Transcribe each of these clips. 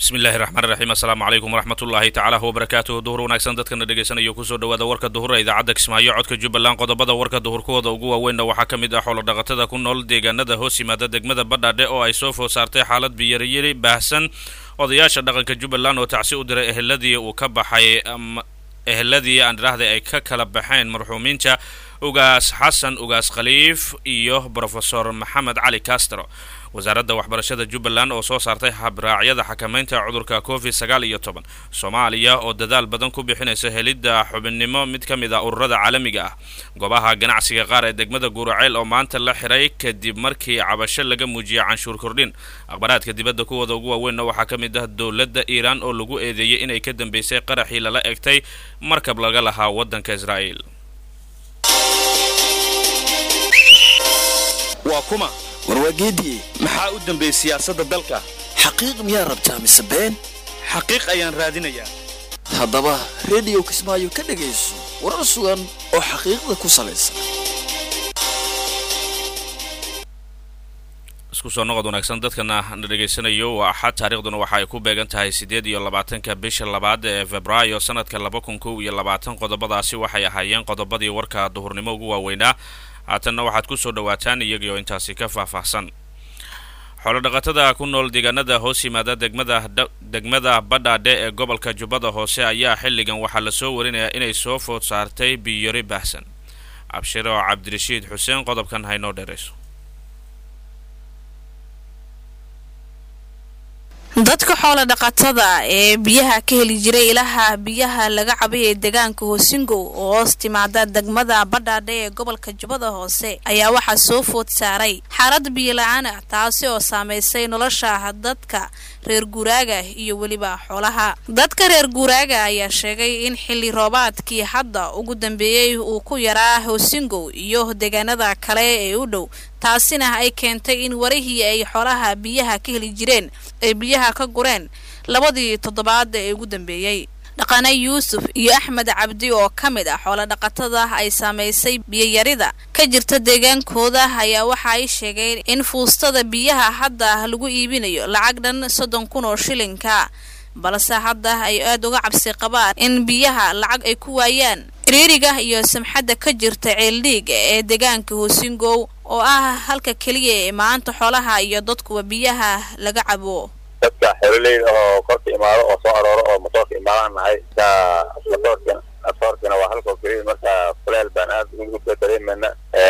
bismillahi raxmaan raxiim assalaamu calaykum waraxmatullaahi tacaala wabarakaatuhu duhur wanaagsan dadkana dhegaysanaya kusoo dhawaada warka duhura idaacadda kismaayo codka jubbaland qodobada warka duhur kuwooda ugu waaweynna waxaa ka mid ah xoolodhaqatada ku nool deegaanada hoos yimaada degmada badhaadhe oo ay soo food saartay xaalad biyariyari baahsan odayaasha dhaqanka jubbaland oo tacsi u diray eheladii uu ka baxay eheladii aan idhaahday ay ka kala baxeen marxuumiinta ugaas xasan ugaas khaliif iyo brofesor maxamed cali castro wasaaradda waxbarashada jubbaland oo soo saartay habraacyada xakamaynta cudurka covid sagaal iyo toban soomaaliya oo dadaal badan ku bixinaysa helidda xubinnimo mid ka mid ah ururada caalamiga ah goobaha ganacsiga qaar ee degmada guuraceyl oo maanta la xiray kadib markii cabasho laga muujiyay canshuur kordhin akhbaraadka dibadda kuwooda ugu waaweynna waxaa ka mid ah dowladda iiraan oo lagu eedeeyey inay ka dambeysay qaraxii lala egtay markab laga lahaa waddanka israa'iil waa kuma warwaageediye maxaa u dambeeyey siyaasadda dalka xaqiiq miyaa rabtaa mise been xaqiiq ayaan raadinayaa haddaba rediyo kismaayo ka dhegayso warar sugan oo xaqiiqda ku salaysan isku soo noqod wanaagsan dadkana na dhegaysanayo waa axad taariikhduna waxa ay ku beegan tahay siddeed iyo labaatanka bisha labaad ee februaayo sanadka laba kun kow iyo labaatan qodobadaasi waxay ahaayeen qodobadii warka duhurnimo ugu waaweynaa haatanna waxaad ku soo dhawaataan iyagii oo intaasi ka faahfaahsan xoolodhaqatada ku nool deegaanada hoos yimaada degmada degmada badhaadhe ee gobolka jubbada hoose ayaa xilligan waxaa lasoo warinayaa inay soo food saartay biyori baahsan abshiro cabdirashiid xuseen qodobkan haynoo dheerayso dadka xoola dhaqatada ee biyaha ka heli jiray ilaha biyaha laga cabay ee deegaanka hoosingow oo hoos timaada degmada badhaadhe ee gobolka jubbada hoose ayaa waxaa soo food saaray xaalad biyola-aan ah taasi oo saamaysay nolosha dadka reer guuraaga iyo weliba xoolaha dadka reer guuraaga ayaa sheegay in xilli roobaadkii hadda ugu dambeeyey uu ku yaraa hoosingow iyo deegaanada kale ee u dhow taasina ay keentay in warihii ay xoolaha biyaha ka heli jireen ay biyaha ka gureen labadii toddobaad ee ugu dambeeyey dhaqane yuusuf iyo axmed cabdi oo ka mid ah xoola dhaqatada ay saamaysay biyoyarida ka jirta deegaankooda ayaa waxa ay sheegeen in fuustada biyaha hadda lagu iibinayo lacag dhan soddon kun oo shilinka balse hadda ay aada uga cabsi qabaan in biyaha lacag ay ku waayaan iriiriga iyo samxadda ka jirta ceeldhiig ee deegaanka hoosingow oo ah halka keliya ee maanta xoolaha iyo dadkuwa biyaha laga cabo dadka xeeloleyda oo korka imaado oo soo arooro oo motoorka imaadaan nahay ka motoorka motoorkana waa halkoo keliya marka kuleel baan aad ugu dareemayna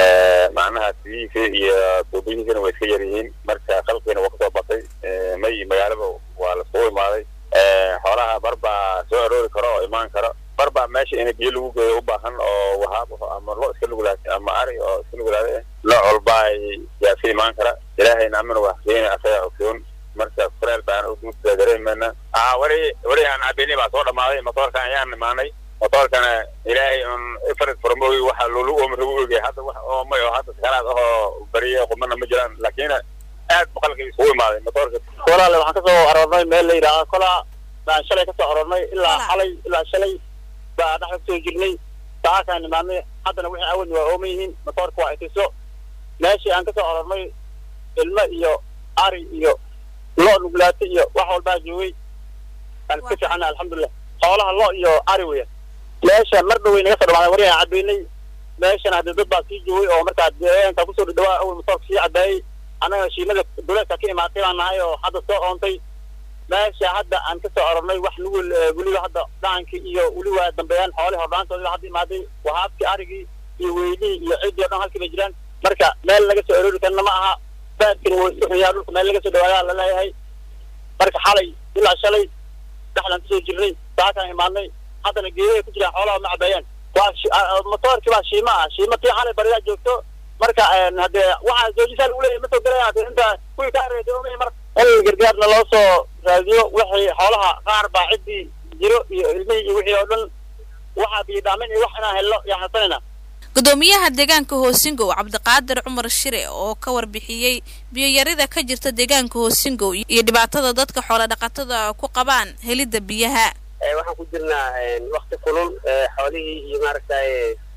macnaha siyihiisa iyo tuubiyihiisana way iska yar yihiin marka qalkiina waa kasoo batay may magaalaba waa laskugu imaaday xoolaha bar baa soo aroori karo oo imaan karo bar baa meesha in biyo lagu geeyo u baahan oo wahaab ama lo iska nugulaatay ama ari oo iska nugulaaday nooc walba ay yaa ka imaan kara ilaahayna amina waa xuseyna asaga ogsoon marka kuleel baan uguda dareemayna a wari wari aan cabini baa soo dhamaaday motoorkan ayaan imaanay motoorkana ilaahay un ifrid furmooy waxa lolu omragu ogay hadda wax oomay oo hadda sakaraad ahoo bariye qumana ma jiraan laakiin aad boqolkii isugu imaaday motoorka walaale waxaan kasoo aroornay meel la yidhaaha kolaa baan shalay kasoo aroornay ilaa xalay ilaa shalay baa dhexda kusoo jirnay saakaan imaadnay haddana wixii awadna waa ooman yihiin motoorka waa itiso meeshii aan kasoo aroornay ilmo iyo ari iyo lo nuglaata iyo wax walbaa joogay aan iska fiicana alxamdulilah xoolaha lo iyo ari weya meesha mar dhawey naga soo dhamaaday wari aan cabeynay meeshana haddii dad baa sii joogay oo markaa deegaanka kusoo dhadhawaa awal motoorka sii cabaayey annaga shiimada duleedka ka imaatay baan nahay oo hadda soo oontay meesha hadda aan kasoo aroornay wax nugul weliba hadda dhacankii iyo weliba dambeeyaan xoolihii hordhaantooda hadda imaaday wahaabkii arigii iyo weylihii iyo ciddii o dhan halkii bay jiraan marka meel laga soo aroori karna ma aha baadkina way isku xunyaa dhulka meel laga soo dhawaadaa la leeyahay marka xalay ilaa shalay dhexdaan kusoo jirnay saakaan imaadnay haddana geedahay ku jiraan xoolaha ma cabeeyaan waa motoorkii baa shiima ah shiima tii xalay baridaa joogto marka haddee waxaa joojisaa lagu leeyahay ma soo gelaya hadee inta kuwii ka areedoomay mar in gargaarna loo soo raadiyo wixii xoolaha qaar baa ciddii jiro iyo ilmihii iyo wixii oo dhan waxaa biyidhaamin iyo wax inaan helno yaan hasanayna gudoomiyaha deegaanka hoosingow cabdiqaadir cumar shire oo ka warbixiyey biyoyarida ka jirta deegaanka hoosingow iyo dhibaatada dadka xoola dhaqatada ku qabaan helidda biyaha waxaan ku jirnaa wakti kulul xoolihii iyo maaragtay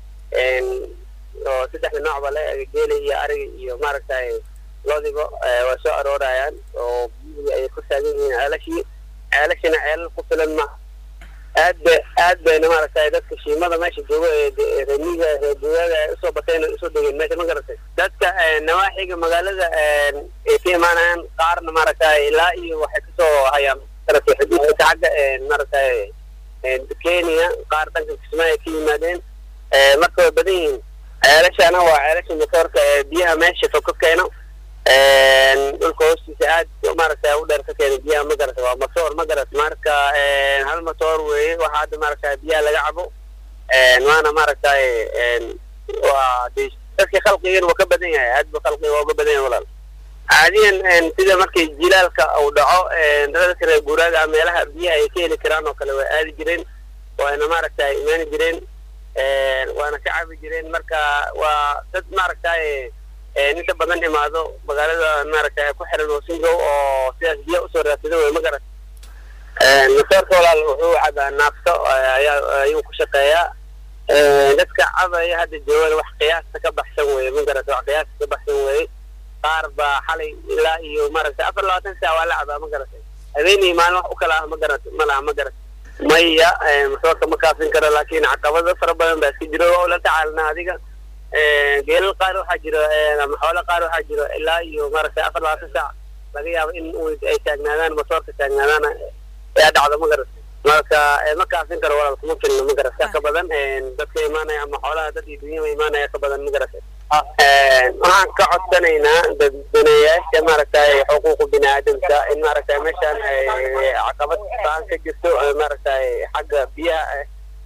oo saddexda noocba le geela iyo ariga iyo maaragtay loodiba waa soo aroorayaan oo biyihii ay ku taagan yihiin ceelashii ceelashina ceelal ku filan ma aad ba aad bayna maaragtay dadka shiimada meesha jooga ee remiga reeduwaada ay usoo batayna usoo degeen meesha ma garatay dadka nawaaxiga magaalada ay ka imaanayaan qaarna maaragtay ilaa iyo waxay kasoo hayaan garatay xuduudka xagga maaragtay kenya qaar dhanka kismaayo ka yimaadeen marka way badan yihiin ceelashana waa ceelasha matoorka ee biyaha meesha fog ka keeno dhulka hoostiisa aad maaragtay u dheer ka keena biyaha ma garata waa matoor ma garata marka hal matoor weeye waxaa hadda maaragtay biyaha laga cabo waana maaragtay waa de dadka khalqigan waa ka badan yahay aad ba khalqiga waa uga badan yahay walaal caadiyan sida markii jilaalka uu dhaco dadka reer guuraaga meelaha biyaha ay ka heli karaan oo kale way aadi jireen waana maaragtay imaani jireen waana ka cabi jireen marka waa dad maaragtay inta badan imaado magaalada maaragtay ku xiran wasingow oo sidaas biyo usoo raadsada wey ma garat matoorka walaal wuxuu cabaa naafto ayaa ayuu ku shaqeeyaa dadka cabaya hadda joogan wax qiyaasta ka baxsan weye ma garat wax qiyaasta ka baxsan weye qaar baa xalay ilaa iyo maaragtay afar labaatan saac waa la cabaa ma garatay habeenii maalin wax u kala ah ma garat ma laha ma garat maya matoorka ma kaafin karo laakiin caqabado fara badan baa iska jiro oo la tacaalna adiga geelal qaar waxaa jiro ama xoolo qaar waxaa jiro ilaa iyo maaragtay afar labaatan saac laga yaabo in ay taagnaadaan matoorka taagnaadaan ayaa dhacdo ma garatay marka ma kaafin karo walaal kuma filno ma garata ka badan dadka imaanaya ama xoolaha dad iyo dunyama imaanaya ka badan ma garatay waxaan ka codsanaynaa dadweynayaasha maaragtay xuquuqu bini aadamka in maaragtay meeshaan caqabad baan ka jirto maaragtay xagga biyaha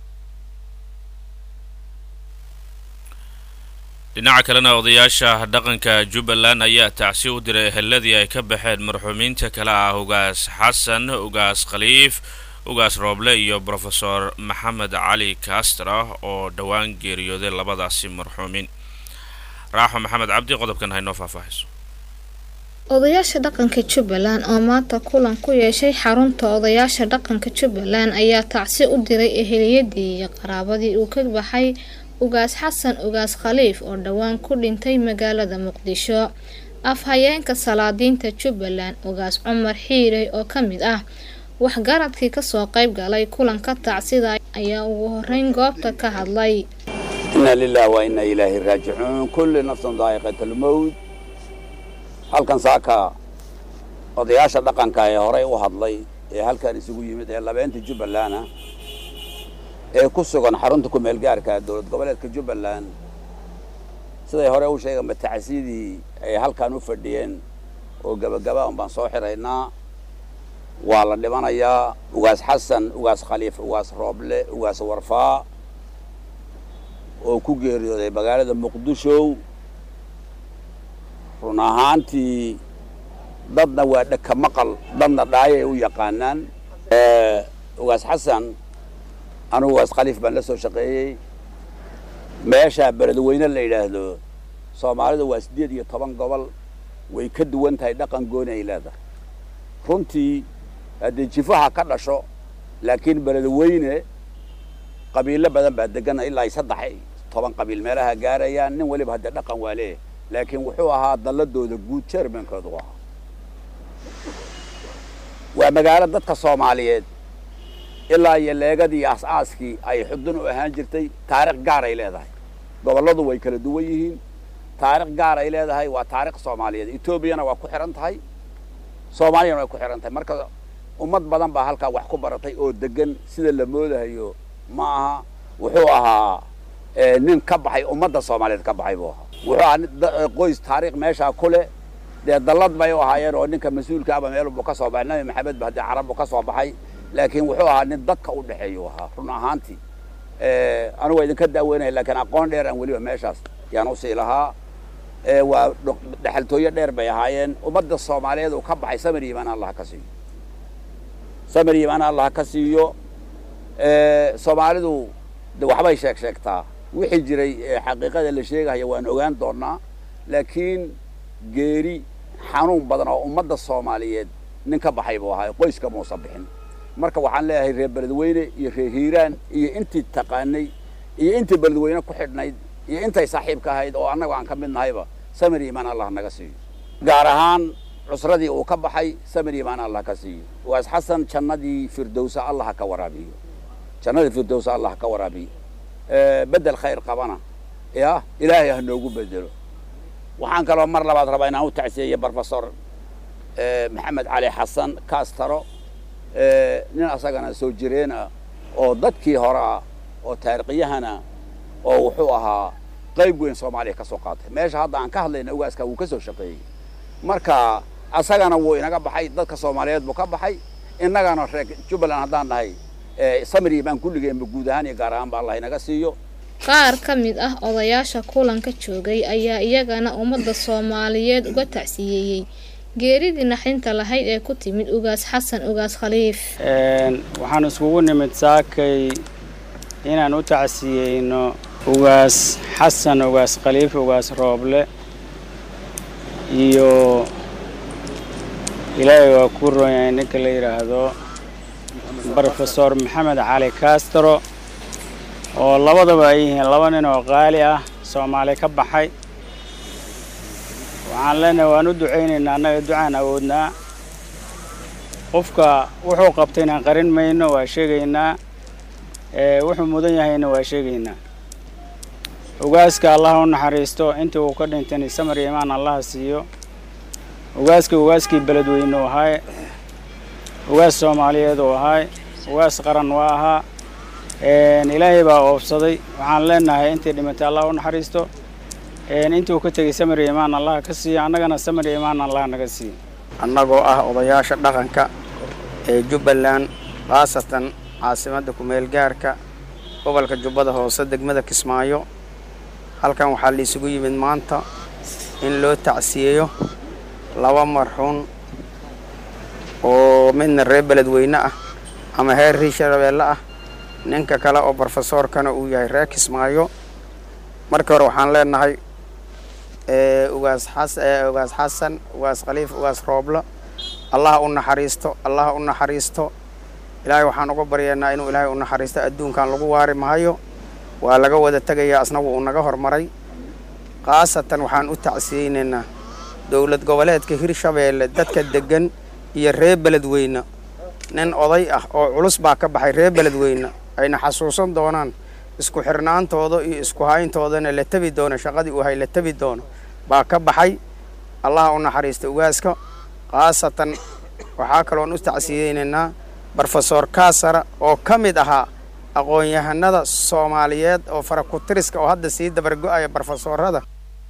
dhinaca kalena odayaasha dhaqanka jubbaland ayaa tacsi u diray eheladii ay ka baxeen marxuumiinta kale ah ugaas xasan ugaas khaliif ugaas rooble iyo brofesor maxamed cali kastra oo dhowaan geeriyooday labadaasi marxuumiin raaxo maxamed cabdi qodobkan haynoo faahfaahiso odayaasha dhaqanka jubbaland oo maanta kulan ku yeeshay xarunta odayaasha dhaqanka jubbaland ayaa tacsi u diray eheliyadii iyo qaraabadii uu ka baxay ugaas xasan ugaas khaliif oo dhowaan ku dhintay magaalada muqdisho afhayeenka salaadiinta jubbaland ugaas cumar xiirey oo ka mid ah waxgaradkii kasoo qayb galay kulanka tacsida ayaa ugu horeyn goobta ka hadlay inna lilah wa inna ilaahi raajicuun kulli nafsan daa'iqat almowt halkan saaka odayaasha dhaqanka ee horey u hadlay ee halkan isugu yimid ee labeenta jubbalana ee ku sugan xarunta ku-meel gaarka dowlad goboleedka jubbaland siday hore u sheegeen matacsidii ay halkan u fadhiyeen oo gabagaba un baan soo xiraynaa waa la dhimanayaa ugaas xasan ugaas khaliif ugaas rooble ugaas warfaa oo ku geeriyooday magaalada muqdisho run ahaantii dadna waa dhaka maqal dadna dhaayay u yaqaanaan ugaas xasan anugu ugaas khaliif baan la soo shaqeeyey meesha beledweyne la yidhaahdo soomaalidu waa siddeed iyo toban gobol way ka duwan tahay dhaqan gooni ay leedahay runtii haddee jifaha ka dhasho laakiin beledweyne qabiilo badan baa degana ilaa ay saddex toban qabiil meelaha gaarayaan nin weliba haddee dhaqan waa leeyahay laakiin wuxuu ahaa dalladooda guud jermankoodu ahaa waa magaalo dadka soomaaliyeed ilaa iyo leegadii as-aaskii ay xudun u ahaan jirtay taarikh gaar ay leedahay gobolladu way kala duwan yihiin taarikh gaar ay leedahay waa taarikh soomaaliyeed etoobiyana waa ku xihan tahay soomaaliyana way ku xihan tahay marka ummad badan baa halkaa wax ku baratay oo degan sida la moodahayo ma aha wuxuu ahaa nin ka baxay ummadda soomaaliyeed ka baxay buu ahaa wuxuu ahaa qoys taarikh meeshaa ku leh dee dallad bay u ahaayeen oo ninka mas-uulka aba meel buu ka soo baxay nabi maxamed ba haddii carab buu ka soo baxay laakiin wuxuu ahaa nin dadka u dhexeeyu ahaa run ahaantii anugu waa idinka daaweynaya laakiin aqoon dheer aan weliba meeshaas yaan usii lahaa waa dhexaltooyo dheer bay ahaayeen ummadda soomaaliyeed uu ka baxay samir yimaan allah ka siiyo samir yimaan allah ka siiyo soomaalidu de waxbay sheeg sheegtaa wixii jiray xaqiiqada la sheegahaya waan ogaan doonaa laakiin geeri xanuun badan oo ummadda soomaaliyeed nin ka baxay buu ahaa qoyska muusa bixin marka waxaan leeyahay reer beledweyne iyo reer hiiraan iyo intii taqaanay iyo intii beledweyne ku xidhnayd iyo intay saaxiibka ahayd oo annaga aan ka mid nahayba samir iimaan allah naga siiyo gaar ahaan cusradii uu ka baxay samir imaan allah ka siiyo ugaas xasan jannadii firdowsa allah ha ka waraabiyo jannadii firdowsa allah ha ka waraabiyo bedel khayr qabana ya ilaahay ha noogu bedelo waxaan kaloo mar labaad rabaa inaan u tacsiyeeyo brofesor maxamed cali xasan kaastaro nin asagana soo jireen ah oo dadkii hore ah oo taarikhiyahana oo wuxuu ahaa qayb weyn soomaaliya ka soo qaatay meesha hadda aan ka hadlayna ugaaska wuu ka soo shaqeeyey marka asagana wuu inaga baxay dadka soomaaliyeed buu ka baxay innagana reer jubbaland haddaan nahay samri baan kulligeenba guud ahaan iyo gaar ahaan ba allah inaga siiyo qaar ka mid ah odayaasha kulanka joogay ayaa iyagana ummadda soomaaliyeed uga tacsiyeeyey geeridii naxdinta lahayd ee ku timid ugaas xasan ugaas khaliif waxaan iskugu nimid saakay inaan u tacsiyeyno ugaas xasan ugaas khaliif ugaas rooble iyo ilaahay waa ku roonyahay ninka la yidhaahdo brofesor maxamed cali castro oo labadaba ay yihiin laba nin oo qaali ah soomaali ka baxay waxaan leenahay waan u ducaynaynaa annaga ducaan awoodnaa qofka wuxuu qabtay inaan qarin mayno waa sheegaynaa wuxuu mudan yahayna waa sheegaynaa ugaaska allaha u naxariisto intii uu ka dhintayna samar iyo imaan allaha siiyo ugaaska ugaaskii beledweyne u ahaay ugaas soomaaliyeed uu ahaay ugaas qaran waa ahaa ilaahay baa oobsaday waxaan leenahay intii dhimatay allah u naxariisto intii uu ka tegey samar iyo imaan allaha ka siiyo annagana samar iyo imaan allaha naga siiyo annagoo ah odayaasha dhaqanka ee jubbaland khaasatan caasimadda ku-meel gaarka gobolka jubbada hoose degmada kismaayo halkan waxaa la isugu yimid maanta in loo tacsiyeeyo laba marxuun oo midna reer beledweyne ah ama heer riishabeelle ah ninka kale oo brofesoorkana uu yahay reer kismaayo markii hore waxaan leenahay ugaas xas ugaas xasan ugaas khaliif ugaas rooblo allaha u naxariisto allaha u naxariisto ilaahay waxaan uga baryaynaa inuu ilaahay u naxariisto adduunkan lagu waari mahayo waa laga wada tegayaa asnagu uu naga hormaray khaasatan waxaan u tacsiyeynaynaa dowlad goboleedka hirshabeelle dadka deggan iyo reer beledweyne nin oday ah oo culus baa ka baxay reer beledweyne ayna xasuusan doonaan isku xirnaantooda iyo isku hayntoodana la tebi doono shaqadii uu hay la tebi doono baa ka baxay allaha u naxariista ugaaska khaasatan waxaa kaloon u tacsiyeynaynaa brofesor kaasara oo ka mid ahaa aqoon-yahanada soomaaliyeed oo farakutiriska oo hadda sii dabargo-aya brofesorada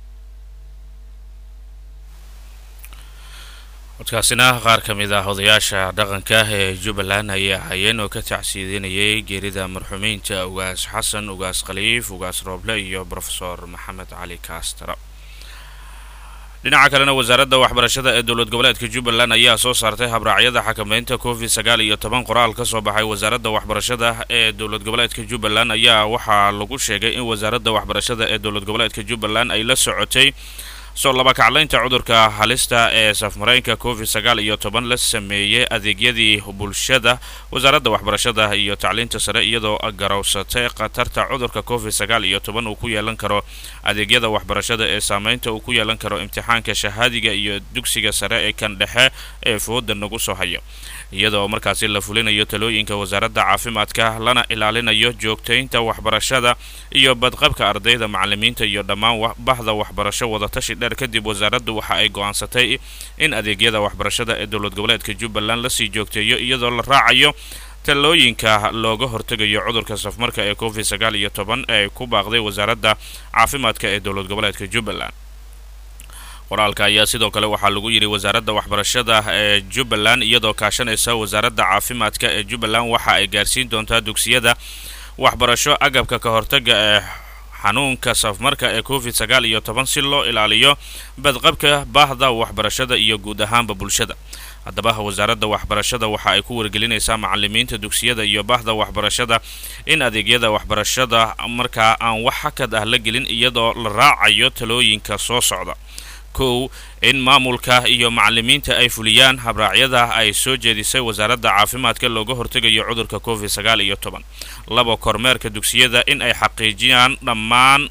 codkaasina qaar ka mid ah odayaasha dhaqanka ee jubbaland ayaa hayeen oo ka tacsiidinayay geerida marxuumiinta ugaas xasan ugaas khaliif ugaas rooble iyo brofesor maxamed cali kaastara dhinaca kalena wasaaradda waxbarashada ee dowlad goboleedka jubbaland ayaa soo saartay habraacyada xakameynta covid sagaal iyo toban qoraal ka soo baxay wasaaradda waxbarashada ee dowlad goboleedka jubbaland ayaa waxaa lagu sheegay in wasaaradda waxbarashada ee dowlad goboleedka jubbaland ay la socotay soo labakaclaynta cudurka halista ee safmareenka covid sagaal iyo toban la sameeyey adeegyadii bulshada wasaaradda waxbarashada iyo tacliinta sare iyadoo garowsatay khatarta cudurka covid sagaal iyo toban uu ku yeelan karo adeegyada waxbarashada ee saameynta uu ku yeelan karo imtixaanka shahaadiga iyo dugsiga sare ee kan dhexe ee fooda nagu soo hayo iyadoo markaasi la fulinayo talooyinka wasaaradda caafimaadka lana ilaalinayo joogtaynta waxbarashada iyo badqabka ardayda macalimiinta iyo dhammaan bahda waxbarasho wadatashi dheer kadib wasaaraddu waxa ay go'aansatay in adeegyada waxbarashada ee dowlad goboleedka jubbaland lasii joogteeyo iyadoo la raacayo talooyinka looga hortegayo cudurka safmarka ee covid sagaal iyo toban ee ku baaqday wasaaradda caafimaadka ee dowlad goboleedka jubbaland qoraalka ayaa sidoo kale waxaa lagu yidhi wasaaradda waxbarashada ee jubbaland iyadoo kaashanaysa wasaaradda caafimaadka ee jubbaland waxa ay gaarsiin doontaa dugsiyada waxbarasho agabka ka hortaga ee xanuunka safmarka ee covid sagaal iyo toban si loo ilaaliyo badqabka baahda waxbarashada iyo guud ahaanba bulshada haddaba wasaaradda waxbarashada waxa ay ku wargelinaysaa macalimiinta dugsiyada iyo bahda waxbarashada in adeegyada waxbarashada markaa aan wax hakad ah la gelin iyadoo la raacayo talooyinka soo socda kow in maamulka iyo macalimiinta ay fuliyaan habraacyada ay soo jeedisay wasaaradda caafimaadka looga hortegayo cudurka covid sagaal iyo toban laba kormeerka dugsiyada in ay xaqiijiyaan dhammaan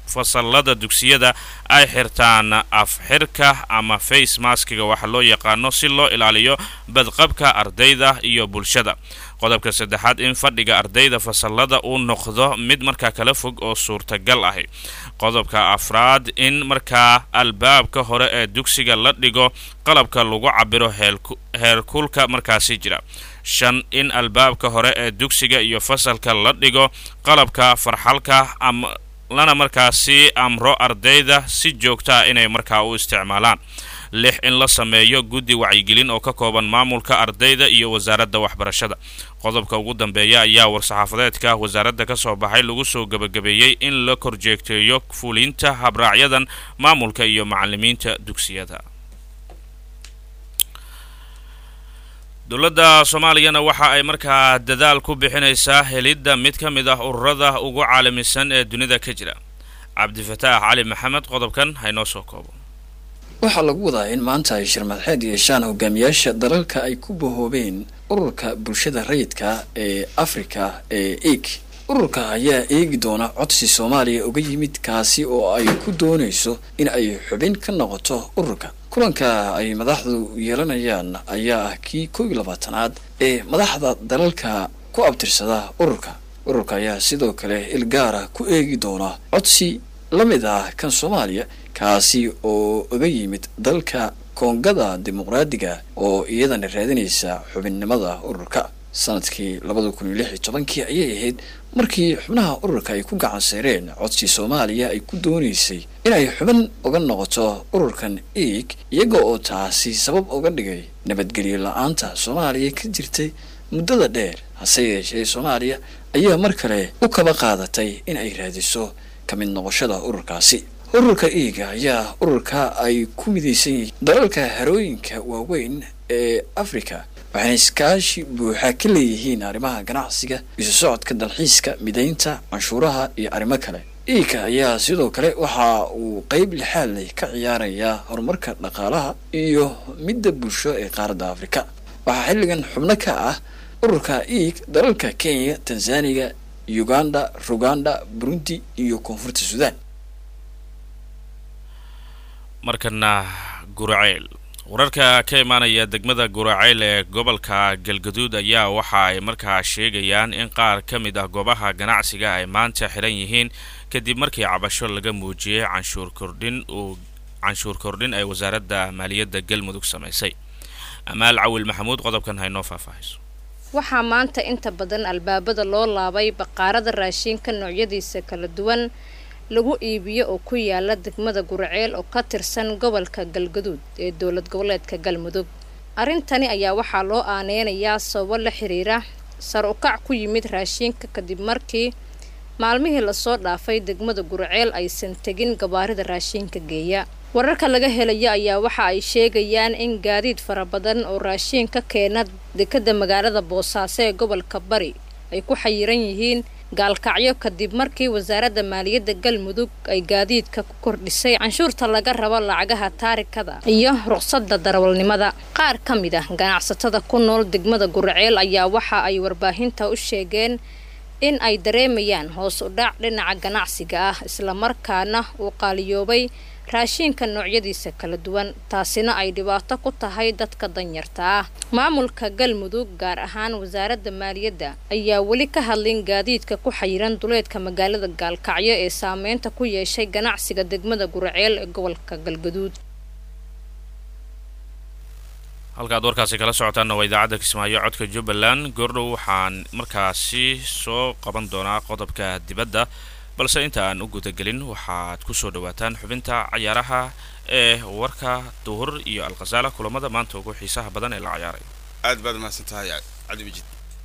fasalada dugsiyada ay xirtaan afxirka ama face maskiga waxa loo yaqaano si loo ilaaliyo badqabka ardayda iyo bulshada qodobka saddexaad in fadhiga ardayda fasalada uu noqdo mid markaa kala fog oo suurtagal ahi qodobka afraad in markaa albaabka hore ee dugsiga la dhigo qalabka lagu cabiro heerkulka markaasi jira shan in albaabka hore ee dugsiga iyo fasalka la dhigo qalabka farxalka ama lana markaasi amro ardayda si joogta ah inay markaa u isticmaalaan lix in la sameeyo guddi wacyigelin oo ka kooban maamulka ardayda iyo wasaaradda waxbarashada qodobka ugu dambeeya ayaa war-saxaafadeedka wasaaradda ka soo baxay lagu soo gebagabeeyey in la korjeegteeyo fulinta habraacyadan maamulka iyo macalimiinta dugsiyada dowladda soomaaliyana waxa ay markaa dadaal ku bixinaysaa helidda mid ka mid ah ururada ugu caalamisan ee dunida ka jira cabdifataax cali maxamed qodobkan haynoo soo koobo waxaa lagu wadaa in maanta ay shirmadxeed yeeshaan hogaamiyaasha dalalka ay ku bahoobeen ururka bulshada rayidka ee afrika ee eeg ururka ayaa eegi doona codsi soomaaliya uga yimid kaasi oo ay ku doonayso in ay xubin ka noqoto ururka kulanka ay madaxdu yeelanayaan ayaa ah kii kow iyo labaatanaad ee madaxda dalalka ku abtirsada ururka ururka ayaa sidoo kale ilgaara ku eegi doona codsi la mid ah kan soomaaliya kaasi oo uga yimid dalka koongada dimuqraadiga oo iyadana raadinaysa xubinnimada ururka sanadkii labada kun iyo lix iyo tobankii ayay ahayd markii xubnaha ururka ay ku gacan seereen codsi soomaaliya ay ku doonaysay inay xubin uga noqoto ururkan eeg iyaga oo taasi sabab uga dhigay nabadgelyo la-aanta soomaaliya ka jirtay muddada dheer hase yeeshee soomaaliya ayaa mar kale u kaba qaadatay in ay raadiso ka mid noqoshada ururkaasi ururka eega ayaa ururka ay ku midaysan yihiin dalalka harooyinka waaweyn ee africa waxayna iskaashi buuxa ka leeyihiin arrimaha ganacsiga isu socodka dalxiiska midaynta canshuuraha iyo arrimo kale iika ayaa sidoo kale waxa uu qeyb lixaad leh ka ciyaarayaa horumarka dhaqaalaha iyo midda bulsho ee qaaradda afrika waxaa xilligan xubno ka ah ururka eeg dalalka kenya tanzaniya uganda ruganda burundi iyo koonfurta suudaan markana guraceyl wararka ka imaanaya degmada guraceyl ee gobolka galgaduud ayaa waxa ay markaa sheegayaan in qaar ka mid ah goobaha ganacsiga ay maanta xiran yihiin kadib markii cabasho laga muujiyey canshuur kordhin uu canshuur kordhin ay wasaaradda maaliyadda galmudug samaysay amaal cawil maxamuud qodobkan haynoo faahfaahayso waxaa maanta inta badan albaabada loo laabay baqaarada raashinka noocyadiisa kala duwan lagu iibiyo oo ku yaala degmada guraceel oo ka tirsan gobolka galgaduud ee dowlad goboleedka galmudug arrintani ayaa waxaa loo aaneynayaa sababo la xiriira sar ukac ku yimid raashinka kadib markii maalmihii lasoo dhaafay degmada guraceel aysan tegin gabaarida raashinka geeya wararka laga helayo ayaa waxa ay sheegayaan in gaadiid fara badan oo raashiin ka keena dekada magaalada boosaaso ee gobolka bari ay ku xayiran yihiin gaalkacyo kadib markii wasaaradda maaliyadda galmudug ay gaadiidka ku kordhisay canshuurta laga rabo lacagaha taarikada iyo ruqsadda darawalnimada qaar ka mid ah ganacsatada ku nool degmada guraceel ayaa waxa ay warbaahinta u sheegeen in ay dareemayaan hoos u dhac dhinaca ganacsiga ah islamarkaana uu qaaliyoobay raashiinka noocyadiisa kala duwan taasina ay dhibaato ku tahay dadka danyarta ah maamulka galmudug gaar ahaan wasaaradda maaliyadda ayaa weli ka hadlin gaadiidka ku xayiran duleedka magaalada gaalkacyo ee saameynta ku yeeshay ganacsiga degmada guraceel ee gobolka galgaduud halkaad warkaasi kala socotaanna waa idaacadda kismaayo codka jubbaland goordhow waxaan markaasi soo qaban doonaa qodobka dibadda balse inta aan u gudagelin waxaad ku soo dhawaataan xubinta cayaaraha ee warka duhur iyo alkhasaala kulamada maanta ugu xiisaha badan ee la cayaaray aad baad mahadsan tahay cabdi majid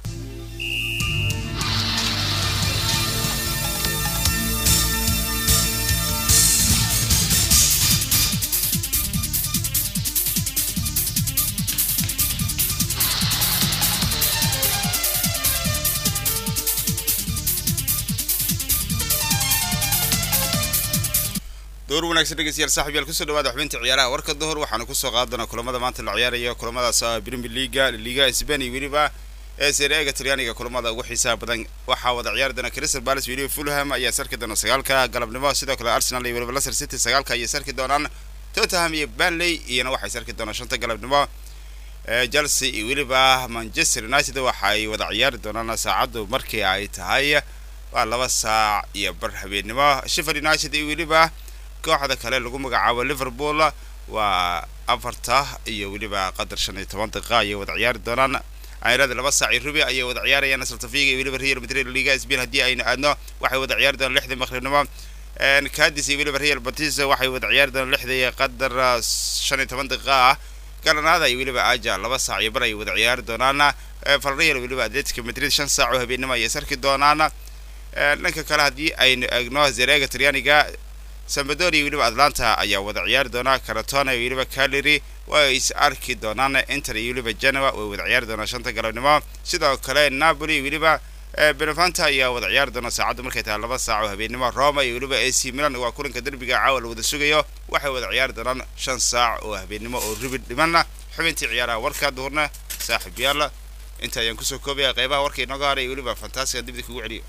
door wanaagsan dhegeystayaal saaxib yaal kusoo dhawaada xubinta ciyaaraha warka duhur waxaanu kusoo qaadi doonaa kulamada maanta la ciyaaraya kulamadaas ah premier leaga liga spain iyo weliba ee sereega talyaaniga kulamada ugu xiisaha badan waxaa wada ciyaari doona crystal palace weliba fulham ayaa sarki doona sagaalka galabnimo sidoo kale arsenal iyo weliba leicester city sagaalka ayay sarki doonaan tottenham iyo banley iyana waxay sarki doonaan shanta galabnimo chelsea iyo weliba manchester united waxay wada ciyaari doonaan saacaddu markii ay tahay waa laba saac iyo bar habeennimo sheffield united iyo weliba kooxda kale lagu magacaabo liverpool waa afarta iyo weliba qadar shan iyo toban daqiiqa ayay wada ciyaari doonaan ayirada laba saac iyo rubi ayay wada ciyaarayaan saltafiga iyo weliba real madrid liga spain haddii aynu aadno waxay wada ciyaari doonaan lixdii maqribnimo cadis iyo weliba real batis waxay wada ciyaari doonaan lixdii qadar shan iyo toban daqiiqa ah granada iyo weliba aja laba saac iyo bar ayay wada ciyaari doonaan valreal weliba atletico madrid shan saac oo habeennimo ayay sarki doonaan dhanka kale haddii aynu eegno zereega talyaaniga sambadori iyo weliba atlanta ayaa wada ciyaari doonaa caratona iyo weliba caleri way is arki doonaan inter iyo weliba genoa way wada ciyaari doonaan shanta galabnimo sidoo kale napoli iyo weliba benevanta ayaa wada ciyaari doona saacaddu markay tahay laba saac oo habeennimo roma iyo weliba ac milan waa kulanka derbiga caawa la wada sugayo waxay wada ciyaari doonaan shan saac oo habeennimo oo ribid dhimanna xubintii ciyaaraha warkaa duhurna saaxiib yaal inta ayaan kusoo koobaya qeybaha warka inooga haray iyo weliba fantaasiga dibda kugu celiyo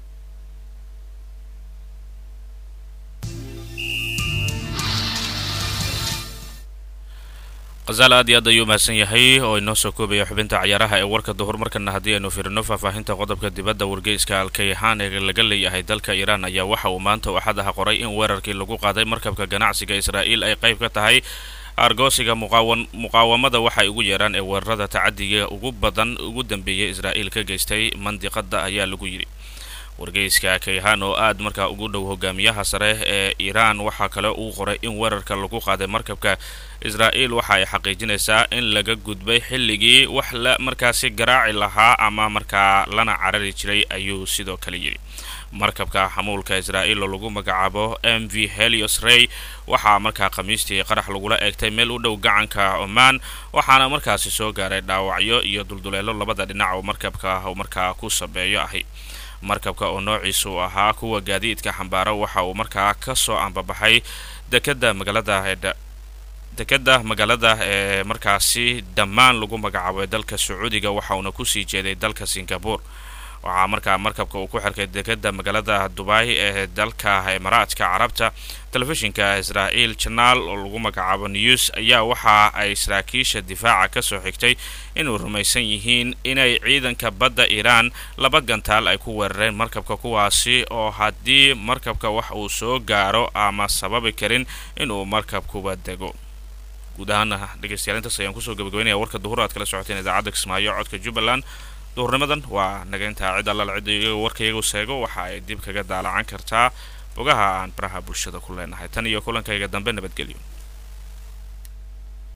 khazaal aad iyo aad ayuu mahadsan yahay oo inoo soo koobaya xubinta cayaaraha ee warka duhur markana haddii aynu fiirino faahfaahinta qodobka dibadda wargeyska alkayhaan ee laga leeyahay dalka iiraan ayaa waxa uu maanta axad aha qoray in weerarkii lagu qaaday markabka ganacsiga israa'iil ay qayb ka tahay argoosiga muqaawan muqaawamada waxay ugu yeeraan ee weerarada tacadiga ugu badan ugu dambeeyay israa'iil ka geystay mandiqada ayaa lagu yidhi wargeyska kayhaan oo aad markaa ugu dhow hogaamiyaha sare ee iiraan waxaa kale uu qoray in weerarka lagu qaaday markabka israa'iil waxa ay xaqiijinaysaa in laga gudbay xilligii wax la markaasi garaaci lahaa ama markaa lana carari jiray ayuu sidoo kale yidhi markabka xamuulka israa'iil oo lagu magacaabo m v helios rey waxaa markaa khamiistii qarax lagula eegtay meel u dhow gacanka omaan waxaana markaasi soo gaaray dhaawacyo iyo dulduleelo labada dhinac oo markabka markaa ku sabeeyo ahi markabka oo noociisu ahaa kuwa gaadiidka xambaaro waxa uu markaa ka soo ambabaxay dekeda magaalada dekeda magaalada ee markaasi dhammaan lagu magacaabo ee dalka sacuudiga waxa uuna kusii jeeday dalka singapore waxaa markaa markabka uu ku xirkay dekeda magaalada dubai ee dalka imaaraadka carabta telefishinka israa'iil janaal oo lagu magacaabo news ayaa waxa ay saraakiisha difaaca kasoo xigtay inuu rumaysan yihiin inay ciidanka badda iiraan laba gantaal ay ku weerareen markabka kuwaasi oo haddii markabka wax uu soo gaaro ama sababi karin inuu markabkuba dego guud ahaana dhegeystayaal intaas ayaan kusoo gabagabeynaya warka duhur aad kala socoteen idaacadda kismaayo codka jubbaland duhurnimadan waa naga intaa cid allal cid iyaga warka iyagu seego waxa ay dib kaga daalacan kartaa bogaha aan baraha bulshada ku leenahay tan iyo kulankayga dambe nabadgelyo